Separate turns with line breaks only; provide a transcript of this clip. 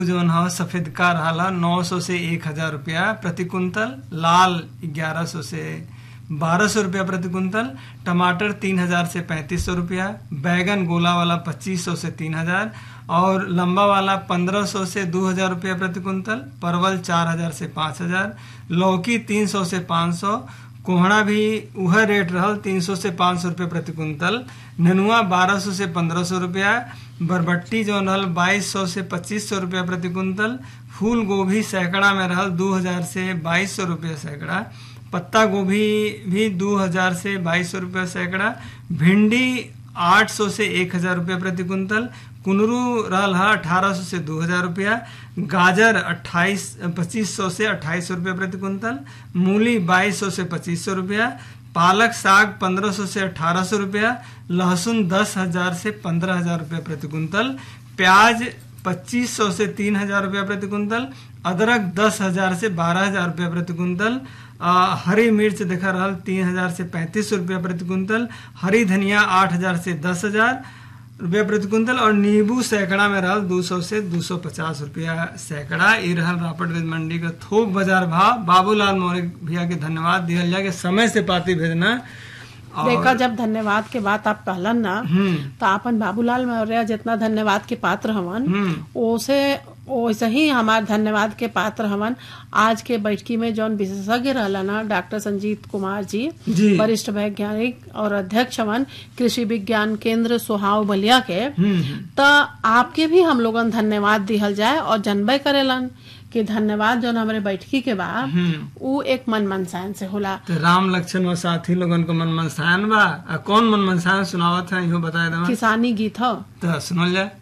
जौन ह सफेदका रहल नौ सौ से एक हजार रुपया प्रति कुंतल लाल ग्यारह सौ से बारह सौ रुपया प्रति कुंतल टमाटर तीन हजार से पैंतीस सौ रुपया बैगन गोला वाला पच्चीस सौ से तीन हजार और लंबा वाला पंद्रह सौ से दो हजार रुपया प्रति कुंतल परवल चार हजार से पाँच हजार लौकी तीन सौ से पाँच सौ कोहड़ा भी वह रेट रहल तीन सौ से पाँच सौ रुपये प्रति कुंतल नेनुआ बारह सौ से पंद्रह सौ रुपया बरबट्टी जो रहल बाईस सौ से पच्चीस सौ रुपया प्रति कुंतल फूल गोभी सैकड़ा में रहल दो हजार से बाईस सौ रुपया सैकड़ा पत्ता गोभी भी दो हजार से बाईस सौ रुपया सैकड़ा भिंडी आठ सौ से एक हजार रुपया प्रति कुंतल कुनरू रहल है अठारह सौ से दो हजार रुपया गाजर अट्ठाईस पच्चीस सौ से अट्ठाईस सौ रुपया प्रति कुंतल मूली बाईस सौ से पच्चीस सौ रुपया पालक साग पंद्रह सौ से अठारह सौ रुपया लहसुन दस हजार से पंद्रह हजार रुपया प्रति कुंतल प्याज पच्चीस सौ से तीन हजार रुपया प्रति कुंतल अदरक दस हजार से बारह हजार रुपया प्रति कुंतल आ, हरी मिर्च देखा रहल तीन हजार से पैंतीस सौ रुपया प्रति कुंतल हरी धनिया आठ हजार से दस हजार रुपया प्रति कुंतल और नींबू सैकड़ा में रहल दो सौ से दो सौ पचास रुपया सैकड़ा ये रहल रापटगंज मंडी का थोक बाजार भाव बाबूलाल मौर्य भैया के धन्यवाद दिया जाए कि समय से पाती भेजना
देखा जब धन्यवाद के बात आप कहलन ना
हम्म
तो अपन बाबूलाल मौर्य जितना धन्यवाद के पात्र हवन
हम्म
ओसे वैसे ही हमार धन्यवाद के पात्र हवन आज के बैठकी में जौन विशेषज्ञ रहला ना डॉक्टर संजीत कुमार जी
जी
वरिष्ठ वैज्ञानिक और अध्यक्ष हवन कृषि विज्ञान केंद्र सोहाव बलिया के
हम्म
त आपके भी हम लोगन धन्यवाद दिहल जाए और जनबे करेलन कि धन्यवाद जौन हमारे बैठकी के बा
हम्म
उ एक मन मनसायन से होला
तो राम लक्षण और साथी लोगन को मन मनसायन बा आ कौन मन मनसायन सुनावत है इहो बताए दमा
किसानी गीत ह
तो सुनल जाए